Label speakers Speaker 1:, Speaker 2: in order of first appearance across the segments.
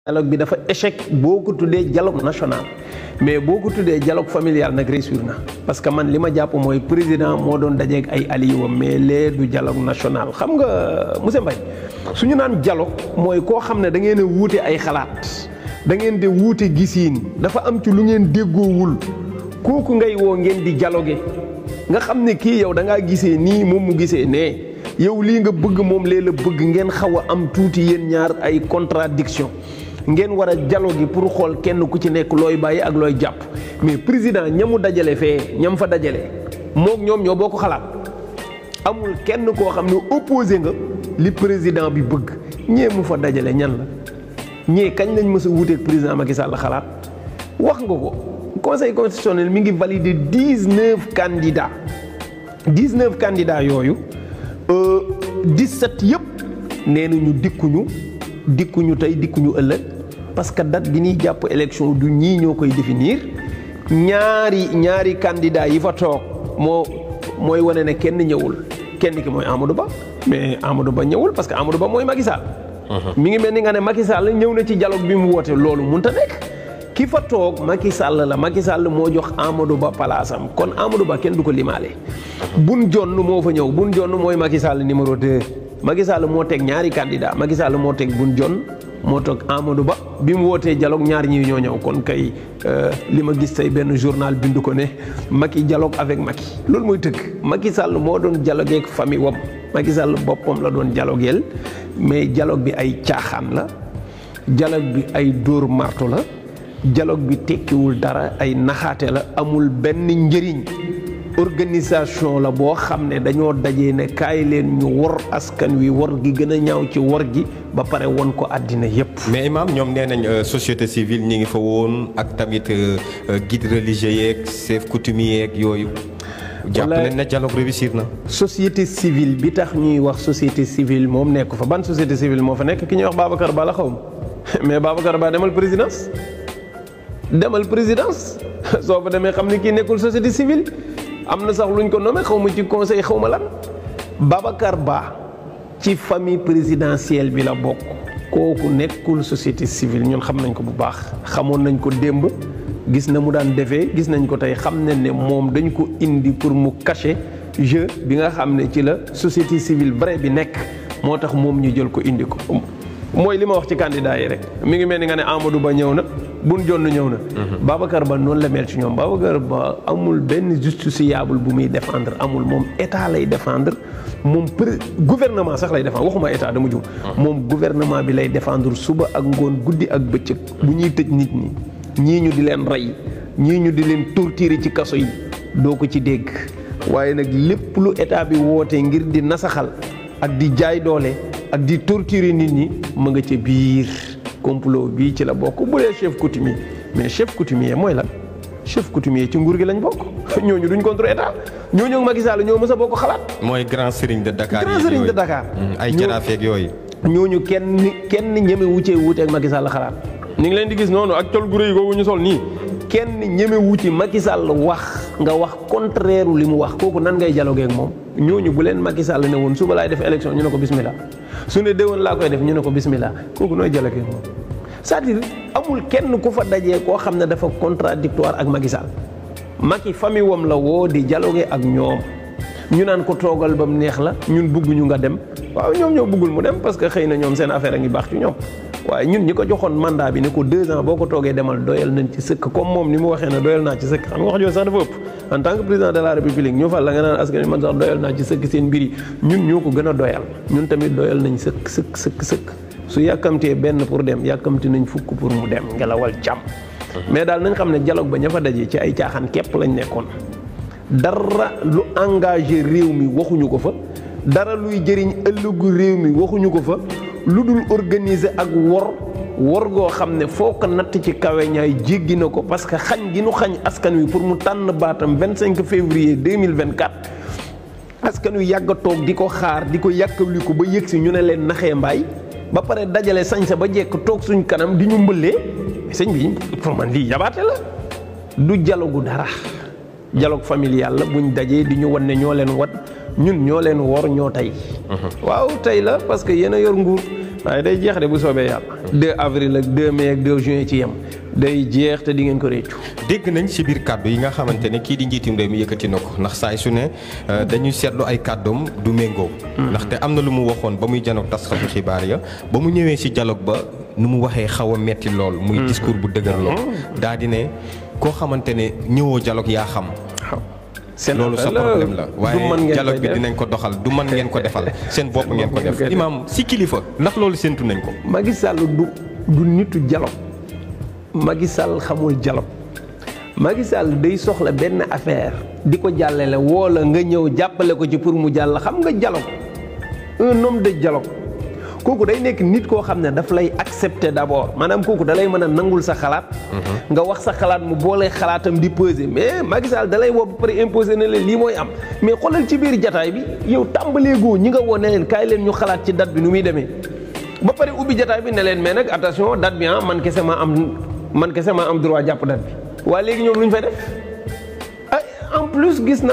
Speaker 1: dialogue bi dafa échec boo ko tuddee dialogue national mais boo ko tuddee dialogue familial nag réussir na parce que man li ma jàpp mooy président moo doon dajeeg ay alliés mais lee du dialogue national xam nga monsieur Mbaye su ñu naan dialogue mooy koo xam ne da ngeen a wuute ay xalaat da ngeen di wuute gisiin dafa am ci lu ngeen déggoowul kooku ngay woo ngeen di dialogué nga xam ne kii yow da ngaa gisee nii moom mu gisee nee yow lii nga bëgg moom lee la bëgg ngeen xaw a am tuuti yéen ñaar ay contradiction ngeen war a dialogue pour xool kenn ku ci nekk looy bàyyi ak looy jàpp mais président ñamu dajale fee ñam fa dajale mook ñoom ñoo boo ko xalaat amul kenn koo xam ne opposé nga li président bi bëgg ñee mu fa dajale ñan la ñee kañ lañ mës a wuuteeg président Macky Sall la xalaat wax nga ko conseil constitutionnel mi ngi validé dix neuf candidats dix neuf candidats yooyu dix sept yëpp nee nañu dikkuñu dikkuñu tey dikkuñu ëllëg parce que date bi ñuy jàpp élection du ñii ñoo koy définir ñaari ñaari candidat yi fa toog moo mooy wane ne kenn ñëwul kenn ki mooy Amadou Ba mais Amadou Ba ñëwul parce que Amadou Ba mooy Macky Sall. mi ngi mel ni nga ne Macky Sall ñëw na ci dialogue bi mu woote loolu mënut a nekk. ki fa toog Macky Sall la Macky Sall moo jox Amadou Ba palaasam kon Amadou Ba kenn du ko limaale. bun jonn moo fa ñëw bun jonn mooy Macky Sall numéro 2. Macky Sall moo teg ñaari candidat Macky Sall moo teg bun jonn moo toog Amadou Ba bi mu wootee dialogue ñaar ñi ñoo ñëw kon kay li ma gis tey benn journal bindu ko ne Macky dialogue avec Macky loolu mooy tëgg Macky Sall moo doon dialogue ak famille wam Macky Sall boppam la doon dialogueel mais dialogue bi ay caaxaan la dialogue bi ay dóor marto la dialogue bi tekkiwul dara ay naxaate la amul benn njëriñ organisation la boo xam ne dañoo dajee ne kaay leen ñu wor askan wi wor gi gën a ñaaw ci wor gi ba pare won ko àddina yépp
Speaker 2: mais imam ñoom nee nañ société civile ñi ngi fa woon ak tamit guide religieux yeeg chef coutumier yeeg yooyu. jàpp nañ ne dialogue réussir na.
Speaker 1: société civile bi tax ñuy wax société civile moom nekk fa ban société civile moo fa nekk ki ñuy wax Babacar Ba la xaw ma mais Babacar Ba demal présidence demal présidence soo fa demee xam ne kii nekkul société civile. am na sax luñ ko nommé xaw ma ci conseil xaw ma lan Babacar Ba ci famille présidentielle bi la bokk kooku nekkul société civile ñun xam nañ ko bu baax xamoon nañ ko démb gis na mu daan defee gis nañ ko tey xam nañ ne moom dañ ko indi pour mu cacher jeu bi nga xam ne ci la société civile vrai bi nekk moo tax moom ñu jël ko indi ko mooy li ma wax ci candidat yi rek mi ngi mel ni nga ne Amadou Ba ñëw na bun jonn ñëw na Babacar Ba noonu la mel ci ñoom Babacar Ba amul benn justiciable bu muy défendre amul moom état lay défendre moom pré gouvernement sax lay défendre waxuma état dama jur moom gouvernement bi lay défendre suba ak ngoon guddi ak bëccëg bu ñuy tëj nit ñi ñii ñu di leen rey ñii ñu di leen torturer ci kaso yi doo ko ci dégg waaye nag lépp lu état bi wootee ngir di nasaxal ak di jaay doole ak di torturer nit ñi ma nga ca biir complot bii ci la bokk bu dee chef coutumier mais chef coutumier mooy lan chef coutumier ci nguur gi lañ bokk ñooñu duñ contre état ñooñu ak Macky Sall ñoo mës a bokk xalaat.
Speaker 2: mooy grand serigne de Dakar
Speaker 1: grand serigne de Dakar.
Speaker 2: ay jaraafeeg yooyu.
Speaker 1: ñooñu kenn kenn ñeme wucee wuuteeg Macky Sall xalaat. ñu ngi leen di gis noonu ak col gu rëy googu ñu sol nii kenn ñeme wuti Macky Sall wax nga wax contraire li mu wax kooku nan ngay dialoguer ak moom ñooñu bu leen Macky Sall ne woon suba laay def élection ñu ne ko bismillah su ne déwoon laa koy def ñu ne ko bismillah kooku nooy dialoguer ak moom c'est-à-dire amul kenn ku fa dajee koo xam ne dafa contradictoire ak Macky Sall Macky famille wam la woo di dialoguer ak ñoom ñu naan ko toogal ba mu neex la ñun bëgguñu nga dem waaw ñoom ñoo bëggul mu dem parce que xëy na ñoom seen affaire a ngi baax ci ñoom waaye ñun ñi ko joxoon mandat bi ne ko deux ans boo ko toogee demal doyal nañ ci sëkk comme moom ni mu waxee ne doyal naa ci sëkk xam nga wax jooju sax dafa ëpp en tant que président de la république ñu fal la nga naan askan wi man sax doyal naa ci sëkk seen mbir yi ñun ñoo ko gën a doyal ñun tamit doyal nañ sëkk sëkk sëkk sëkk su yàkkamtee benn pour dem yàkkamti nañ fukk pour mu dem ngelawal jàmm mais daal nañ xam ne dialogue ba ña fa daje ci ay caaxaan képp lañ nekkoon dara lu engagé réew mi waxuñu ko fa dara luy jëriñ ëllëgu réew mi waxuñu ko fa lu dul organiser ak wor wor goo xam ne foo ko natt ci kawe ñaay jéggi na ko parce que xañ gi nu xañ askan wi pour mu tànn baatam 25 février 2024 askan wi yàgg a toog di ko xaar di ko yàkkawli ko ba yëg si ñu ne leen naxee mbaay ba pare dajale sañ sa ba jekk toog suñ kanam di ñu mbëllee sëñ bi pour man lii yabaate la du dialogue dara dialogue familial la buñ dajee di ñu wan ne ñoo leen wat ñun ñoo leen wor ñoo tey waaw tey la parce que yéen a yor nguur waaye day jeex de bu soobee yàlla 2 avril ak 2 mai ak 2 juin ci yem day jeex te di ngeen ko réccu
Speaker 2: dégg nañ ci biir kàddu yi nga xamante ne kii di njiitum réew mi yëkkati na ko ndax saay su ne dañuy seetlu ay kàddoom du méngoo ndaxte am na lu mu waxoon ba muy janoog taskatu xibaar ya ba mu ñëwee ci dialogue ba nu mu waxee xaw a metti lool muy discours bu dëgër lool daa di ne koo xamante ne ñëwoo dialogue yaa xam
Speaker 1: seen
Speaker 2: loolu sa problème la waaye dialogue bi dinañ ko doxal du man ngeen ko defal seen bopp ngeen ko def imaam si kilifa ndax loolu séntu nañ ko
Speaker 1: Macky Sall du du nitu dialogue Macky Sall xamul dialogue Macky Sall day soxla benn affaire di ko jàllale woo la nga ñëw jàppale ko ci pour mu jàll xam nga dialogue un homme de dialogue kooku day nekk nit koo xam ne daf lay accepter d'abord maanaam kooku da lay mën a nangul sa xalaat. nga wax sa xalaat mu boolee xalaatam di peser mais Macky Sall da lay woo ba pare imposer na leen lii mooy am mais xoolal ci biir jataay bi yow tàmbalee goo ñi nga woo ne leen kaay leen ñu xalaat ci date bi nu muy demee. ba pare ubbi jataay bi ne leen mais nag attention date bi ah man kese maa am man kese maa am droit jàpp date bi waaye léegi ñoom lu ñu fay def ay en plus gis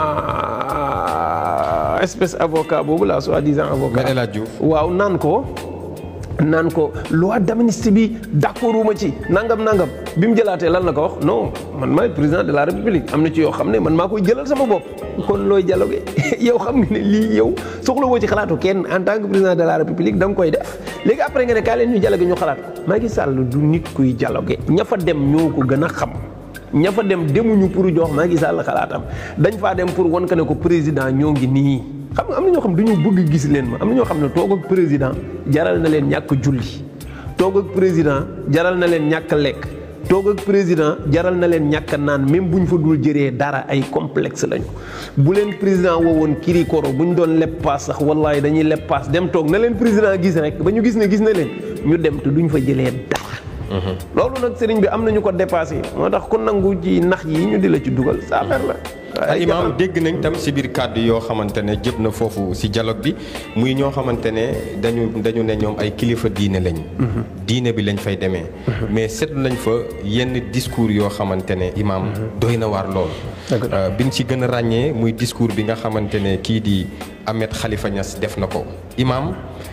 Speaker 1: naa espèce avocat boobu la soi-disant avocat.
Speaker 2: El Hadj Diouf
Speaker 1: waaw naan ko naan ko loi d'amnistie bi d'accorduma ci nangam nangam bi mu jëlaatee lan la ko wax non man maay président de la république am na ci yoo xam ne man maa koy jëlal sama bopp kon looy dialogue yow xam nga ne lii yow soxla woo ci xalaatu kenn en tant que président de la république da nga koy def léegi après nga ne kaay leen ñu dialogue ñu xalaat Macky Sall du nit kuy dialogue ña fa dem ñoo ko gën a xam ña fa dem demuñu pour jox Macky Sall xalaatam dañ faa dem pour wan ko ne ko président ñoo ngi nii xam nga am na ñoo xam dañu bëgg gis leen ma am na ñoo xam ne toog ak président jaral na leen ñàkk julli toog ak président jaral na leen ñàkk lekk toog ak président jaral na leen ñàkk naan même bu ñu fa dul jëree dara ay complexe lañu bu leen président woowoon kiri koro bu ñu doon lepp paas sax wallahi dañuy lepp paas dem toog na leen président gis rek ba ñu gis ne gis na leen ñu dem te duñ fa jëlee dara loolu nag sëriñ bi am nañu ko dépassé moo tax ku nangu ci nax yi ñu di la ci dugal sa affaire la
Speaker 2: ay imaam dégg nañ tam si biir kàddu yoo xamante ne jëp na foofu si dialogue bi muy ñoo xamante ne dañu dañu ne ñoom ay kilifa diine lañ diine bi lañ fay demee mais seetlu nañ fa yenn discours yoo xamante ne imaam doy na waar lool bi ñu ci gën a ràññee muy discours bi nga xamante ne kii di Ahmed Khalifa Niass def na ko imaam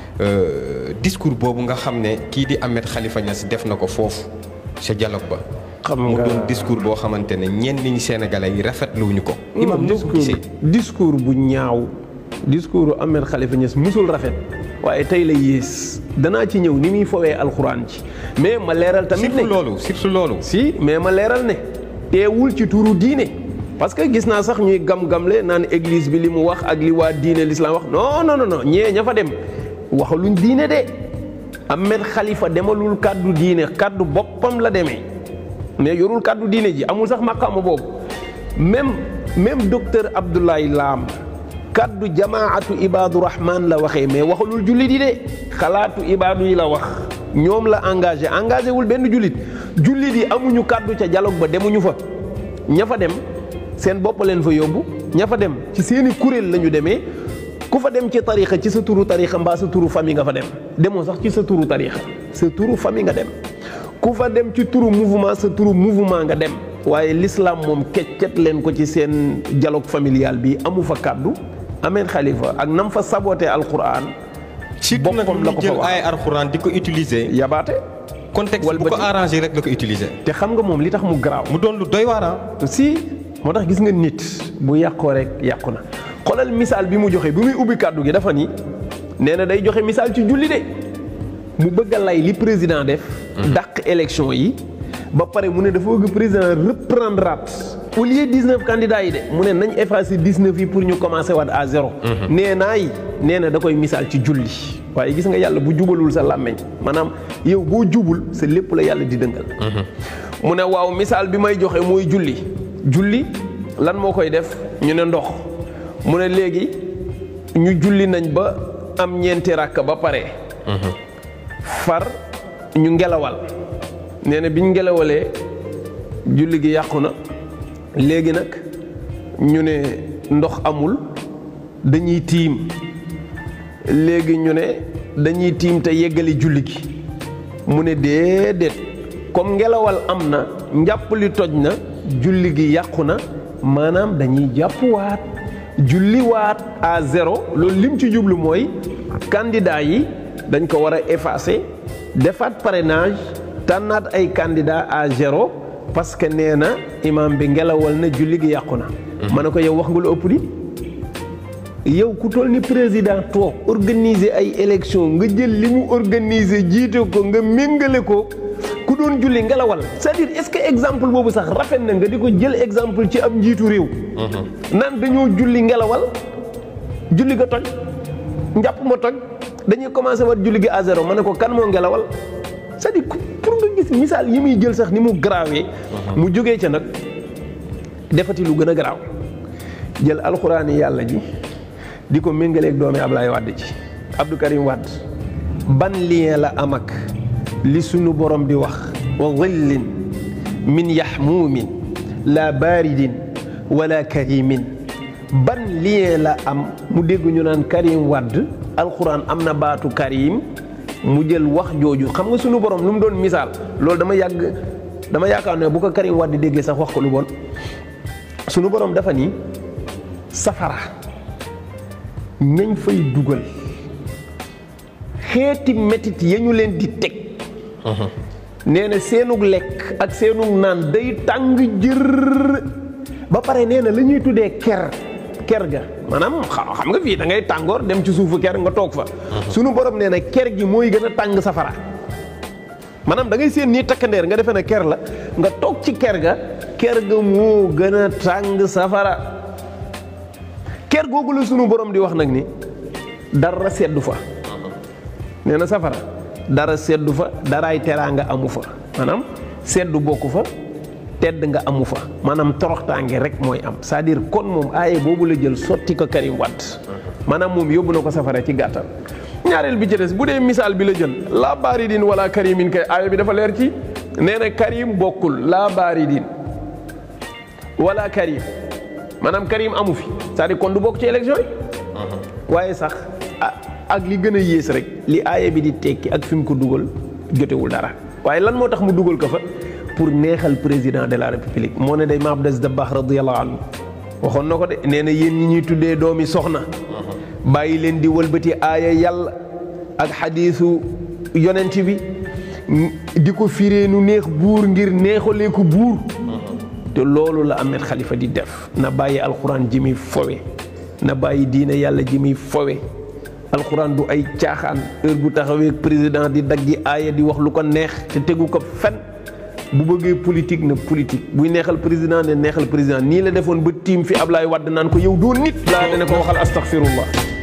Speaker 2: discours boobu nga xam ne kii di Ahmed Khalifa Niass def na ko foofu sa dialogue ba
Speaker 1: xam
Speaker 2: mu
Speaker 1: nga
Speaker 2: doon discours boo xamante ne ñenn ñi Sénégalais yi rafetluwuñu ko. imam noo ko
Speaker 1: discours
Speaker 2: gisee
Speaker 1: discours bu ñaaw discours Ahmed Khalifa Niass musul rafet waaye tey la yées danaa ci ñëw ni muy fowee alxuraan ci mais ma leeral tamit ne
Speaker 2: surtout loolu surtout loolu.
Speaker 1: si mais ma leeral ne teewul ci turu diine parce que gis naa sax ñuy gam-gamle naan église bi li mu wax ak li waa diine l'islam wax non non non non ñee ña fa dem waxaluñ diine de Ahmed Khalifa demalul kàddu diine kàddu boppam la demee mais yorul kàddu diine ji amul sax maqaama boobu même même docteur Abdoulaye Lam kàddu jamaatu Ibadu Rahman la waxee mais waxalul jullit yi de xalaatu Ibadu yi la wax ñoom la engagé engagé wul benn jullit jullit yi amuñu kàddu ca dialogue ba demuñu fa ña fa dem seen bopp leen fa yóbbu ña fa dem ci seeni kuréel la ñu demee ku fa dem ci tarixa ci sa turu tarixa mbaa sa turu famille nga fa dem demoo sax ci sa turu tarixa sa turu famille nga dem ku fa dem ci turu mouvement sa turu mouvement nga dem waaye l'islam moom keccet leen ko ci seen dialogue familial bi amu fa kàddu Ahmed Khalifa ak nam fa saboté alquran
Speaker 2: surtout nag
Speaker 1: boppam la ko
Speaker 2: ñu
Speaker 1: fa
Speaker 2: jël
Speaker 1: wax.
Speaker 2: ay alxuraan di ko utiliser.
Speaker 1: yabaate
Speaker 2: contexte bu ko
Speaker 1: walbati.
Speaker 2: arrangé rek la ko utiliser.
Speaker 1: te xam nga moom li tax mu garaaw
Speaker 2: mu doon lu doy waar ah.
Speaker 1: si moo tax gis nga nit bu yàqoo rek yàqu na xoolal misaal bi mu joxe bi muy ubbi kàddu gi dafa ni nee na day joxe misaal ci julli de mu bëgg a lay li président def dàq élection yi ba pare mu ne dafa bëgg président reprendre at au lieu 19 candidats yi de mu ne nañ effacer 19 yi pour ñu commencer waat à zéro nee naay nee na da koy misaal ci julli waaye gis nga yàlla bu jubalul sa làmmeñ maanaam yow boo jubul sa lépp la yàlla di dëngal mu ne waaw misaal bi may joxe mooy julli julli lan moo koy def ñu ne ndox mu ne léegi ñu julli nañ ba am ñeenti ràkk ba pare far ñu ngelawal nee na biñ ngelawalee julli gi yàqu na léegi nag ñu ne ndox amul dañuy tiim léegi ñu ne dañuy tiim te yeggali julli gi mu ne déedéet comme ngelawal am na njàpp li toj na julli gi yàqu na maanaam dañuy jàppuwaat julli waat à zéro loolu lim ci jublu mooy candidat yi dañ ko war a effacer defaat parrainage tànnaat ay candidat à zéro parce que nee na imam bi ngelawal na julli gi yàqu na ma ne ko yow wax nga lu ëpp di yow ku toll ni président toog organiser ay élection nga jël li mu organiser jiite ko nga méngale ko ku doon julli ngelawal c'est-à-dire est-ce que exemple boobu sax rafet na nga di ko jël exemple ci am njiitu réew naan dañoo julli ngelawal julli ga toj njàpp ma toj dañuy commencé wat julli gi à zéro ma ne ko kan moo ngelawal c'est-à-dire pour nga gis misaal yi muy jël sax ni mu garaawee mu jógee ca nag defati lu gën a garaaw jël alxuraani yàlla ji di ko méngaleeg doomi Ablaye Wade ci Abdou Karim Wade ban lien la am ak li sunu borom di wax wa dhillin min yaxmuumin la baridin wala karimin ban lien la am mu dégg ñu naan Karim Wade alxuraan am na baatu Karim mu jël wax jooju xam nga sunu borom lu mu doon misaal loolu dama yàgg dama yaakaar ne bu ko Karim Wade déggee sax wax ko lu bon sunu borom dafa ni safara ñañ fay dugal xeeti metit ya ñu leen di teg nee na seenug lekk ak seenug naan day tàng jër ba pare nee na la ñuy tuddee ker ker ga maanaam xam nga fii da ngay tàngoor dem ci suufu ker nga toog fa sunu borom nee na ker gi mooy gën a tàng safara maanaam da ngay seen nii takkandeer nga defee ne ker la nga toog ci ker ga ker ga moo gën a tàng safara ker googu la sunu borom di wax nag ni dara seddu fa nee na safara dara seddu fa daraay teraanga amu fa maanaam seddu bokku fa tedd nga amu fa maanaam toroxtaange rek mooy am c'est-à-dire kon moom aaye boobu la jël sotti ko Karim Wade maanaam moom yóbbu na ko safara ci gàttal ñaareel bi ci des bu dee misaal bi la jël laa baaridin wala karimin kay aaye bi dafa leer ci nee na Karim bokkul laa baaridin wala Karim maanaam Karim amu fi c'est-à-dire kon du bokk ci élection yi waaye sax ak li gën a yées rek li aaye bi di tekki ak fi mu ko dugal jotewul dara waaye lan moo tax mu dugal ko fa pour neexal président de la république moo ne day ma Abdou Dabakh radiyallahu anhu waxoon na ko de nee na yéen ñi ñuy tuddee doomi soxna bàyyi leen di wëlbati aaya yàlla ak xadiisu yonent bi di ko firee nu neex buur ngir neexalee ko buur te loolu la Ahmed Khalifa di def na bàyyi alxuraan ji muy fowe na bàyyi diine yàlla ji muy fowe alxuraan du ay caaxaan heure bu taxawee président di daggi aaya di wax lu ko neex te tegu ko fen bu bëggee politique na politique buy neexal président ne neexal président nii la defoon ba tiim fi Ablaye Wade naan ko yow doo nit laa dana ko waxal astaghfirullah